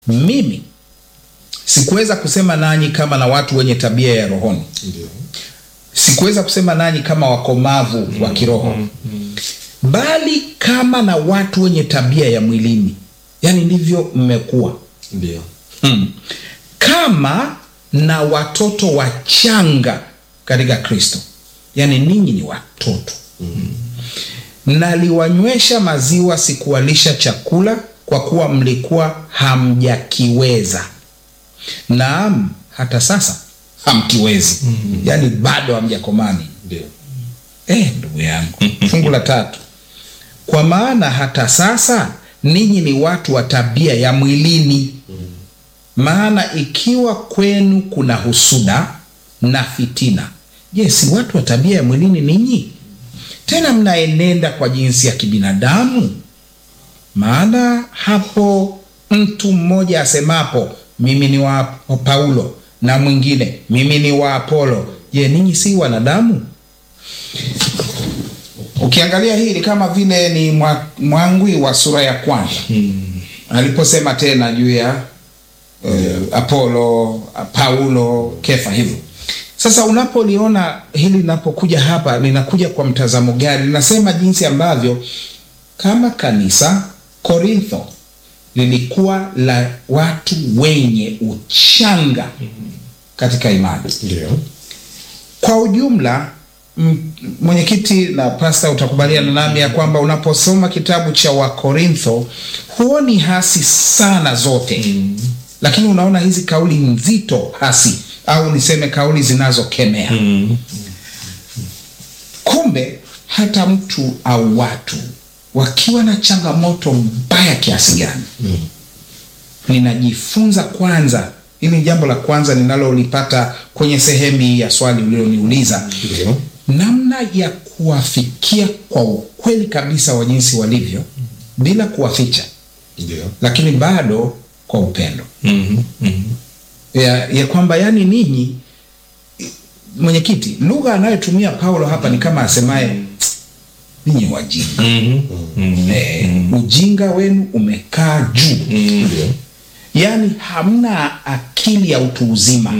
mimi sikuweza kusema nanyi kama na watu wenye tabia ya rohoni Ndio. sikuweza kusema nanyi kama wakomavu wa kiroho bali kama na watu wenye tabia ya mwilini yaani ndivyo mmekuwa Ndio. hmm. kama na watoto wachanga katika kristo yaani ninyi ni watoto naliwanywesha maziwa sikuwalisha chakula kwa kuwa mlikuwa hamjakiweza naam hata sasa hamkiwezi yaani bado hamjakomani Ndio. Eh, ndugu yangu fungu la tatu kwa maana hata sasa ninyi ni watu wa tabia ya mwilini maana ikiwa kwenu kuna husuda na fitina je si watu wa tabia ya mwilini ninyi tena mnaenenda kwa jinsi ya kibinadamu maana hapo mtu mmoja asemapo mimi ni wa paulo na mwingine mimi ni wa apolo je ninyi si wanadamu ukiangalia hii ni kama vile ni mwa- mwangwi wa sura ya kwanza aliposema tena juu ya eh, apolo paulo kefa hivyo sasa unapoliona hili linapokuja hapa linakuja kwa mtazamo gani linasema jinsi ambavyo kama kanisa korintho lilikuwa la watu wenye uchanga katika imani Ndio. kwa ujumla m- mwenyekiti na pasta utakubaliana nami ya kwamba unaposoma kitabu cha wakorintho huoni hasi sana zote mm. lakini unaona hizi kauli nzito hasi au niseme kauli zinazokemea mm. kumbe hata mtu au watu wakiwa na changamoto mbaya kiasi gani mm. ninajifunza kwanza hili ni jambo la kwanza ninalolipata kwenye sehemu hii ya swali uliloniuliza Ndio. namna ya kuwafikia kwa ukweli kabisa wa jinsi walivyo bila kuwaficha Ndio. lakini bado kwa upendo ya, ya kwamba yani ninyi mwenyekiti lugha anayotumia paulo hapa ni kama asemaye ninyi wajinga eh, ujinga wenu umekaa juu Ndio. yaani hamna akili ya utu uzima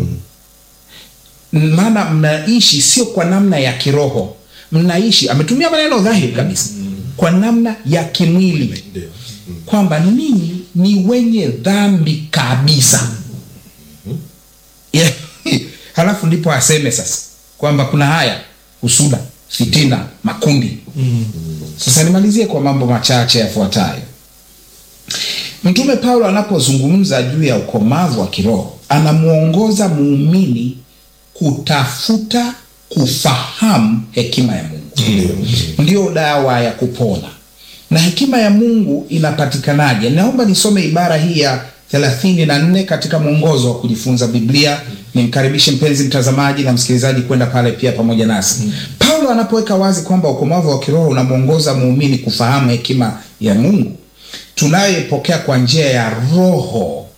maana mnaishi sio kwa namna ya kiroho mnaishi ametumia maneno dhahiri kabisa kwa namna ya kimwili Ndio. kwamba ninyi ni wenye dhambi kabisa yeah. halafu ndipo aseme sasa kwamba kuna haya husuda fitina makundi sasa nimalizie kwa mambo machache yafuatayo mtume paulo anapozungumza juu ya ukomavu wa kiroho anamwongoza muumini kutafuta kufahamu hekima ya mungu ndio dawa ya kupona na hekima ya mungu inapatikanaje naomba nisome ibara hii ya thelathini na nne katika mwongozo wa kujifunza biblia nimkaribishe mpenzi mtazamaji na msikilizaji kwenda pale pia pamoja nasi mm. paulo anapoweka wazi kwamba ukomavu wa kiroho unamwongoza muumini kufahamu hekima ya mungu tunayoipokea kwa njia ya roho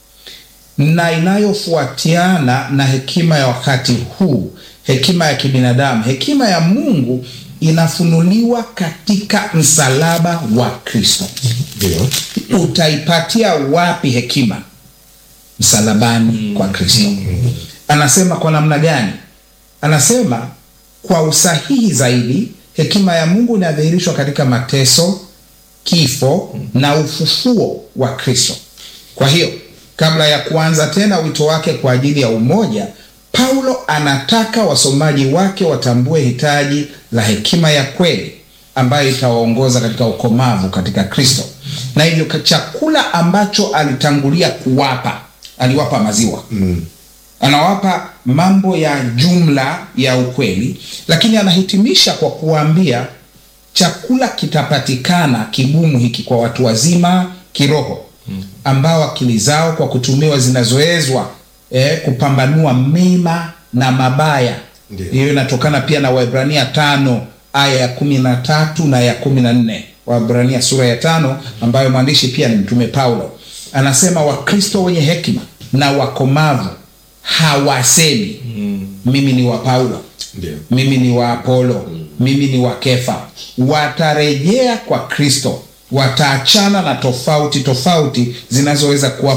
na inayofuatiana na hekima ya wakati huu hekima ya kibinadamu hekima ya mungu inafunuliwa katika msalaba wa kristo Ndio. utaipatia wapi hekima msalabani kwa kristo anasema kwa namna gani anasema kwa usahihi zaidi hekima ya mungu inadhihirishwa katika mateso kifo na ufufuo wa kristo kwa hiyo kabla ya kuanza tena wito wake kwa ajili ya umoja paulo anataka wasomaji wake watambue hitaji la hekima ya kweli ambayo itawaongoza katika ukomavu katika kristo na hivyo ka- chakula ambacho alitangulia kuwapa aliwapa maziwa Mm. anawapa mambo ya jumla ya ukweli lakini anahitimisha kwa kuwaambia chakula kitapatikana kigumu hiki kwa watu wazima kiroho ambao akili zao kwa kutumiwa zinazoezwa eh, kupambanua mema na mabaya Ndiyo. hiyo inatokana pia na waibrania tano aya ya kumi na tatu na ya kumi na nne waibrania sura ya tano ambayo mwandishi pia ni mtume paulo anasema wakristo wenye hekima na wakomavu hawasemi mimi ni wa paulo Ndio. mimi ni wa apolo mimi ni wa kefa watarejea kwa kristo wataachana na tofauti tofauti zinazoweza kuwa